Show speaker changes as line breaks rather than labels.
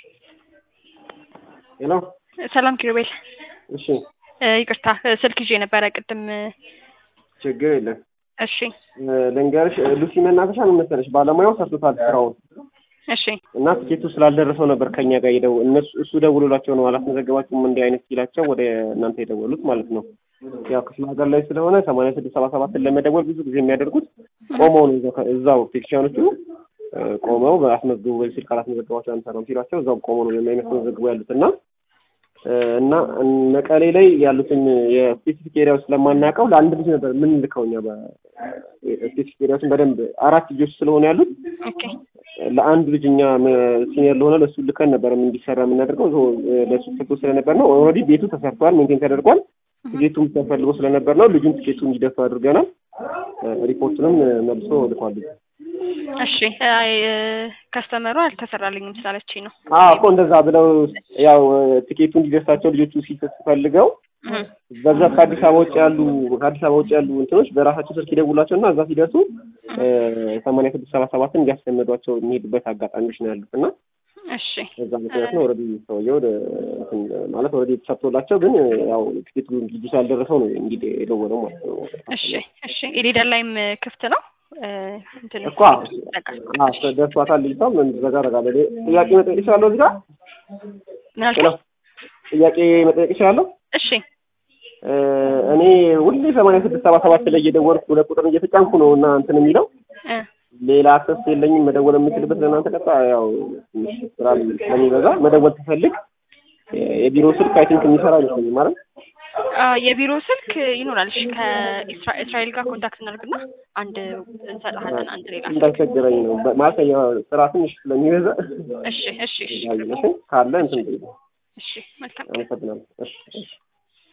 ሄሎ
ሰላም ኪሩቤል።
እሺ
ይቅርታ ስልክ ይዤ ነበረ ቅድም።
ችግር የለም
እሺ
ልንገርሽ ሉሲ መናፈሻ ምን መሰለሽ ባለሙያው ሰርቶታል ስራውን
እሺ
እና ትኬቱ ስላልደረሰው ነበር ከኛ ጋር የደው እነሱ እሱ ደውሎላቸው ነው አላስመዘገባችሁም እንዲህ አይነት ሲላቸው ወደ እናንተ የደወሉት ማለት ነው። ያው ክፍለ ሀገር ላይ ስለሆነ ሰማንያ ስድስት ሰባ ሰባትን ለመደወል ብዙ ጊዜ የሚያደርጉት ቆመው ነው እዛው እዛው ቴክኒሻኖቹ ቆመው በአስመዝግቡ ወይ ስልክ አላስመዘገባቸው አንሰራም ሲሏቸው እዛው ቆመው ነው የሚያስመዘግቡ ያሉት እና እና መቀሌ ላይ ያሉትን የስፔሲፊክ ኤሪያዎች ስለማናውቀው ለአንድ ልጅ ነበር ምን ልከው እኛ በስፔሲፊክ ኤሪያዎችን በደንብ አራት ልጆች ስለሆኑ ያሉት
ኦኬ
ለአንድ ልጅ እኛ ሲኒየር ለሆነ ለእሱ ልከን ነበር እንዲሰራ የምናደርገው ለእሱ ተሰጥቶ ስለነበር ነው። ኦልሬዲ ቤቱ ተሰርቷል፣ ሜንቴን ተደርጓል። ትኬቱም ተፈልጎ ስለነበር ነው ልጁን ትኬቱ እንዲደፋ አድርገናል። ሪፖርቱንም መልሶ ልኳል።
እሺ ከስተመሩ አልተሰራልኝም ስላለችኝ ነው።
አዎ እኮ እንደዛ ብለው ያው ትኬቱ እንዲደርሳቸው ልጆቹ ሲፈልገው በዛ ከአዲስ አበባ ውጭ ያሉ ከአዲስ አበባ ውጭ ያሉ እንትኖች በራሳቸው ስልክ ይደውላቸው እና እዛ ሲደርሱ ሰማንያ ስድስት ሰባ ሰባትን እንዲያስለመዷቸው የሚሄዱበት አጋጣሚዎች ነው ያሉት እና
እሺ
በዛ ምክንያት ነው ኦልሬዲ ሰውየው ማለት ኦልሬዲ ተሰጥቶላቸው ግን ያው ትኬቱ ልጁ ስላልደረሰው ነው እንግዲህ የደወለው ማለት ነው።
እሺ እሺ ኢሊደር ላይም ክፍት ነው እንትን
እኮ ደርሷታል። ልጅቷም በዛ አደርጋለሁ። ጥያቄ መጠየቅ እችላለሁ እዚህ ጋር
ምን አልከኝ?
ጥያቄ መጠየቅ እችላለሁ?
እሺ
እኔ ሁሌ ሰማንያ ስድስት ሰባ ሰባት ላይ እየደወልኩ ሁለት ቁጥር እየተጫንኩ ነው እና እንትን የሚለው ሌላ አክሰስ የለኝም መደወል የምችልበት ለእናንተ ቀጣ ያው ትንሽ ስራ ስለሚበዛ መደወል ትፈልግ የቢሮ ስልክ አይ ቲንክ የሚሰራ አይመስለኝም ማለት
የቢሮ ስልክ ይኖራል። እሺ ከእስራኤል ጋር ኮንታክት እናድርግና አንድ እንሰጥሃለን። አንድ ሌላ
እንዳይቸግረኝ ነው ማለት ያው ስራ ትንሽ ስለሚበዛ
እሺ እሺ እሺ
ካለ እንትን
እሺ መልካም
አመሰግናለሁ። እሺ እሺ